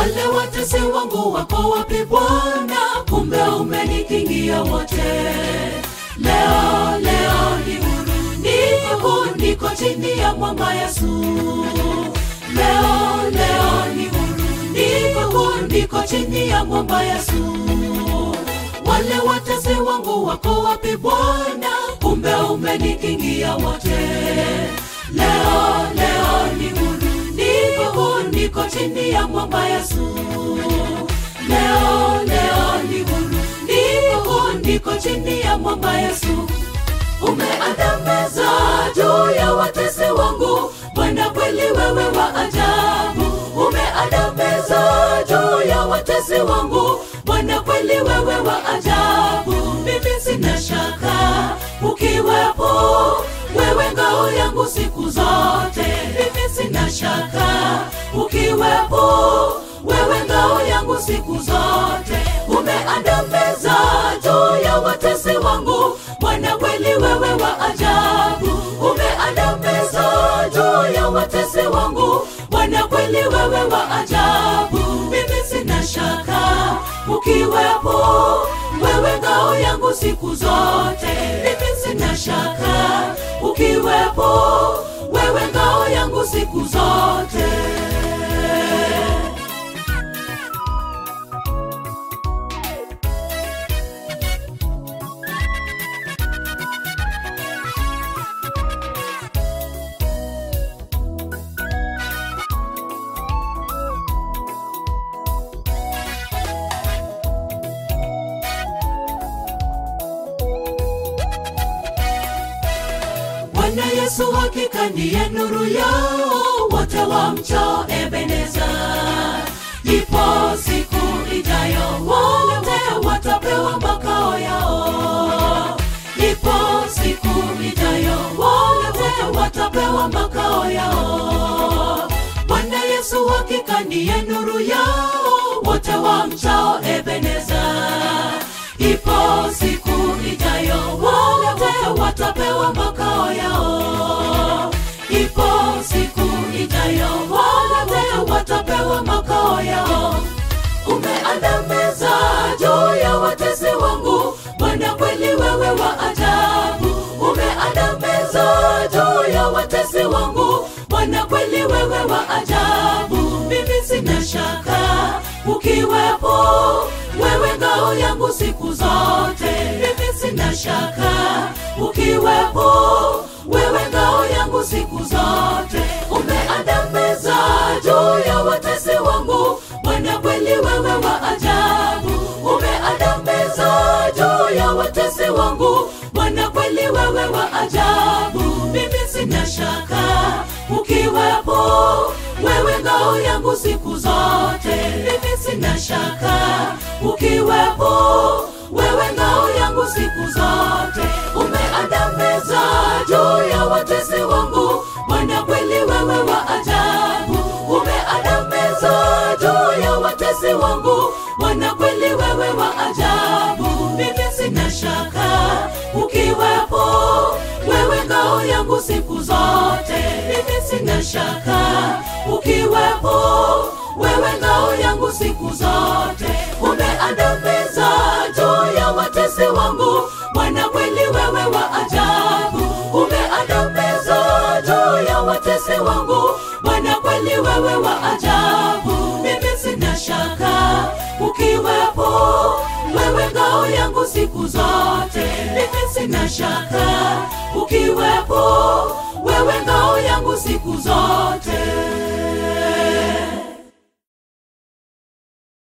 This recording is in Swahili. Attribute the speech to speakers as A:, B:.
A: wale watesi wangu wako wapi Bwana? Kumbe umenikingia wote. Leo leo ni huru, niko niko chini ya mwamba Yesu. Leo leo ni huru, niko niko chini ya mwamba Yesu. Wale watesi wangu wako wapi Bwana? Kumbe umenikingia wote. Leo leo ni huru, niko niko chini ya mwamba Yesu. Leo leo ni huru, niko niko chini ya mwamba Yesu. Umeandamiza juu ya watesi wangu, Bwana kweli wewe wa ajabu. Umeandamiza juu ya watesi wangu, Bwana kweli wewe wa ajabu. Mimi sina shaka ukiwepo, wewe ngao yangu siku zote. Mimi sina shaka ukiwepo, wewe ngao yangu siku zote. Umeandamiza juu ya watesi wangu, Bwana kweli wewe wa ajabu. Umeandamiza juu ya watesi wangu, Bwana kweli wewe wa ajabu. Mimi sina shaka ukiwepo, wewe ngao yangu siku zote. Mimi sina shaka ukiwepo, wewe ngao yangu siku zote. Bwana Yesu hakika ndiye nuru yao wote wamchao Ebeneza. Ipo siku ijayo wote watapewa makao yao. Ipo siku ijayo wote watapewa makao yao. Bwana Yesu hakika ndiye nuru yao wote wamchao Ebeneza. Ipo siku ijayo wote watapewa makao yao. Ipo siku ijayo wote watapewa makao yao. Umeandamiza juu ya watesi wangu, Bwana kweli wewe wa ajabu. Umeandamiza juu ya watesi wangu, Bwana kweli wewe wa ajabu. Mimi sina shaka ukiwepo, wewe ngao yangu siku zote. Mimi sina shaka ukiwepo, wewe ngao yangu siku zote. Umeandamiza juu ya watesi wangu, Bwana kweli wewe wa ajabu. Umeandamiza juu ya watesi wangu, Bwana kweli wewe wa ajabu. Mimi sina shaka ukiwepo, wewe ngao yangu siku zote. Mimi sina shaka ukiwepo, wewe ngao yangu siku zote. Umeandamiza juu ya watesi wangu, Bwana kweli wewe wa ajabu. Umeandamiza juu ya watesi wangu, Bwana kweli wewe wa ajabu. Mimi sina shaka ukiwepo, wewe ngao yangu siku zote. Mimi sina shaka ukiwepo, wewe ngao yangu siku zote. Umeandamiza juu ya watesi wangu, Bwana kweli wewe wa ajabu. Umeandamiza juu ya watesi wangu, Bwana kweli wewe wa ajabu. Mimi sina shaka ukiwepo, wewe ngao yangu siku zote. Mimi sina shaka ukiwepo, wewe ngao yangu siku zote.